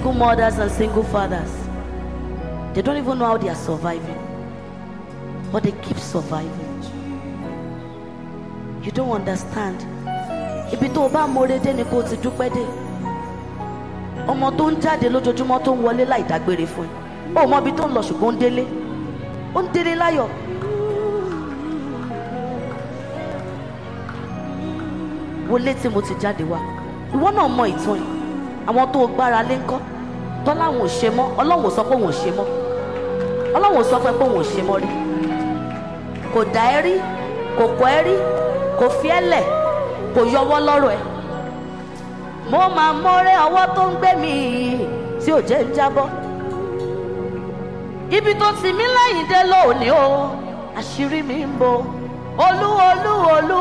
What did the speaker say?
single mothers and single fathers. They don't even know how they are surviving, but they keep surviving. You don't understand. Ibi tó o bá mọ̀re dé ni kó o ti dúpẹ́ dé. Ọmọ tó ń jáde lójoojúmọ́ tó ń wọlé láì dágbére fún ẹ. O mọ ibi tó ń lọ ṣùgbọ́n ó ń délé. Ó ń délé láyọ̀. Wọlé tí mo ti jáde wá. Ìwọ náà mọ ìtàn yìí. Àwọn tó o gbára lé ńkọ́. Tọ́lá wọn ò ṣe mọ́. Ọlọ́run ò sọ pé wọn ò ṣe mọ́. Ọlọ́run ò sọ pé pé wọn ò ṣe mọ́ rí. Kò dá ẹ rí. Kò kọ́ ẹ rí. Kò fi ẹ́ lẹ̀. Kò yọwọ́ lọ́rọ̀ ẹ. Mo máa mọ́rẹ́ ọwọ́ tó ń gbé mi yìí tí ò jẹ́ ń jábọ́. Ibi tó ti mí lẹ́yìn dé lónìí o, àṣírí mi ń bo. Olú olú olú